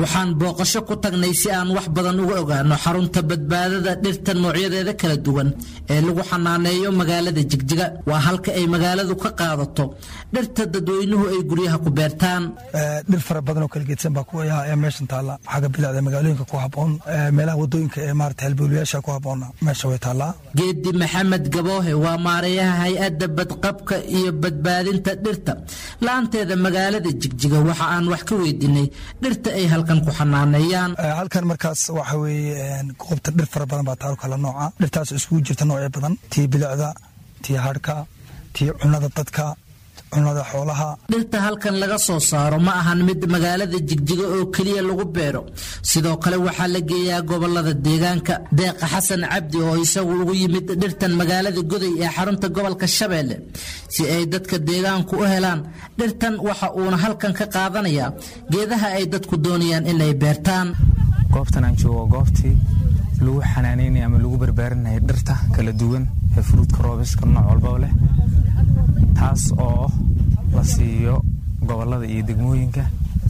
waxaan booqasho ku tagnay si aan wax badan uga ogaano xarunta badbaadada dhirta noocyadeeda kala duwan ee lagu xanaaneeyo magaalada jigjiga waa halka ay magaaladu ka qaadato dhirta dadweynuhu ay guryaha ku beertaan dhir fara badan oo kala geedsan baa ayaa meeshan taalla xagga bidacda magaalooyinka ku haboon meelaha wadooyinka ee maarata halbowlayaasha ku haboona meesha way taallaa geedi maxamed gaboohe waa maarayaha hay-adda badqabka iyo badbaadinta dhirta la-aanteeda magaalada jigjiga waxa aan wax ka weydiinay dhirta ay halkan ku xanaaneeyaan halkan markaas waxa weeye goobta dhir fara badan baa taalo kala nooca dhirtaas iskugu jirta noocyo badan tii bilicda tii hadhka tii cunada dadka cunada xoolaha dhirta halkan laga soo saaro ma ahan mid magaalada jigjiga oo keliya lagu beero sidoo kale waxaa la geeyaa gobolada deegaanka deeqa xasan cabdi oo isagu ugu yimid dhirtan magaalada goday ee xarunta gobolka shabeelle si ay dadka deegaanku u helaan dhirtan waxa uuna halkan ka qaadanayaa geedaha ay dadku doonayaan inay beertaan goobtan aan joogo goobtii lagu xanaanaynaya ama lagu barbaarinaya dhirta kala duwan ee fruudka roobiska nooc walbaba leh taas oo la siiyo gobolada iyo degmooyinka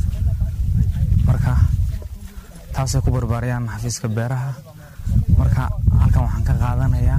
marka taasay ku barbaarayaan xafiiska beeraha marka halkan waxaan ka qaadanayaa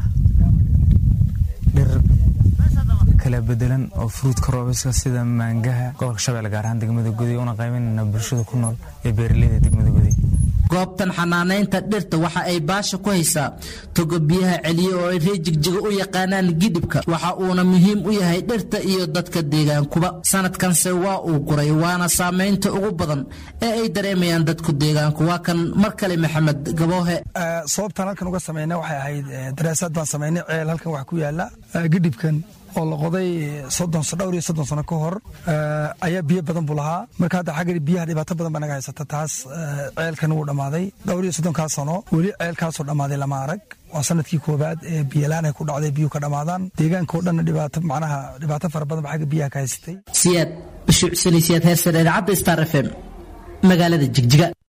dhir kala bedelan oo fruudka roobiska sida maangaha gobolka shabeelle gaar ahaan degmada guday una qaybanayna bulshada ku nool ee beeraleyda degmada guday goobtan xanaanaynta dhirta waxa ay baasha ku haysaa togo biyaha celiye oo ay ree jigjiga u yaqaanaan gidhibka waxa uuna muhiim u yahay dhirta iyo dadka deegaankuba sanadkanse waa uu guray waana saamaynta ugu badan ee ay dareemayaan dadku deegaanku waa kan mar kale maxamed gaboohe sababtaan halkan uga samayna waxay ahayd daraasaad baan samaynay ceel halkan wax ku yaala gidhibkan oo la qoday soddon dhowr iyo soddon sano ka hor ayaa biyo badan buu lahaa marka hadda xagga biyaha dhibaato badan baa naga haysata taas ceelkan wuu dhammaaday dhowr iyo soddonkaa sano weli ceelkaasoo dhammaaday lama arag waa sanadkii koowaad ee biyalaan ay ku dhacday biyuhu ka dhammaadaan deegaanka oo dhanna dhibaato macnaha dhibaato fara badan ba xagga biyaha ka haysatay siyaad bashuucsanaysiyaad heersan idaacadda star f m magaalada jigjiga